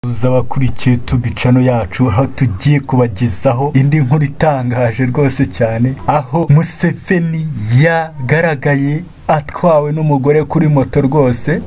gusuhuza abakurikiye tubi cano yacu aho tugiye kubagezaho indi nkuru itangaje rwose cyane aho museveni yagaragaye atwawe n'umugore kuri moto rwose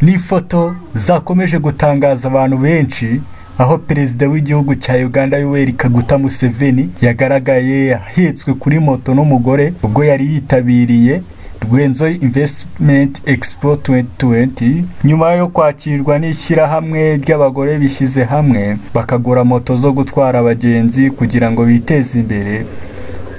n'ifoto zakomeje gutangaza abantu benshi aho perezida w'igihugu cya uganda yoweri kaguta museveni yagaragaye ahetswe kuri moto n'umugore ubwo yari yitabiriye rwenzo invesitimenti egisipo 2020 nyuma yo kwakirwa n'ishyirahamwe ry'abagore bishyize hamwe bakagura moto zo gutwara abagenzi kugira ngo biteze imbere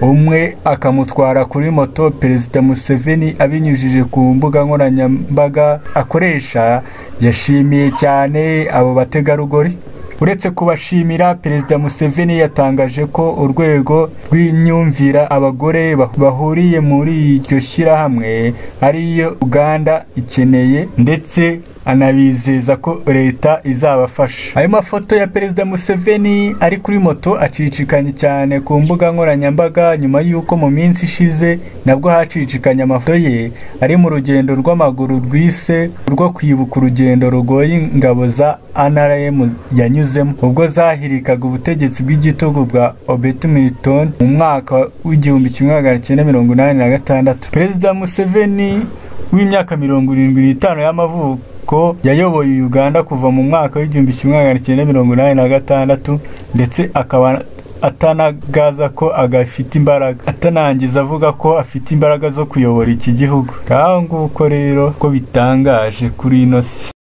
umwe akamutwara kuri moto perezida museveni abinyujije ku mbuga nkoranyambaga akoresha yashimiye cyane abo bategarugori uretse kubashimira perezida museveni yatangaje ko urwego rw'imyumvira abagore bahuriye muri iryo shyirahamwe ariyo uganda ikeneye ndetse anabizeza ko leta izabafasha ayo mafoto ya perezida museveni ari kuri moto acicikanye cyane ku mbuga nkoranyambaga nyuma y'uko mu minsi ishize nabwo hacicikanye amafoto ye ari mu rugendo rw'amaguru rwise rwo kwibuka urugendo rugoye ingabo za NRM yanyuzemo ubwo zahirikaga ubutegetsi bw'igitugu bwa Obet Milton mu mwaka w'igihumbi kimwe magana cyenda mirongo inani na gatandatu perezida Museveni w'imyaka mirongo irindwi n'itanu y'amavuko ko yayoboye uganda kuva mu mwaka w'igihumbi kimwe magana cyenda mirongo inani na gatandatu ndetse akaba atanagaza ko agafite imbaraga atanangiza avuga ko afite imbaraga zo kuyobora iki gihugu nguko rero ko bitangaje kuri ino si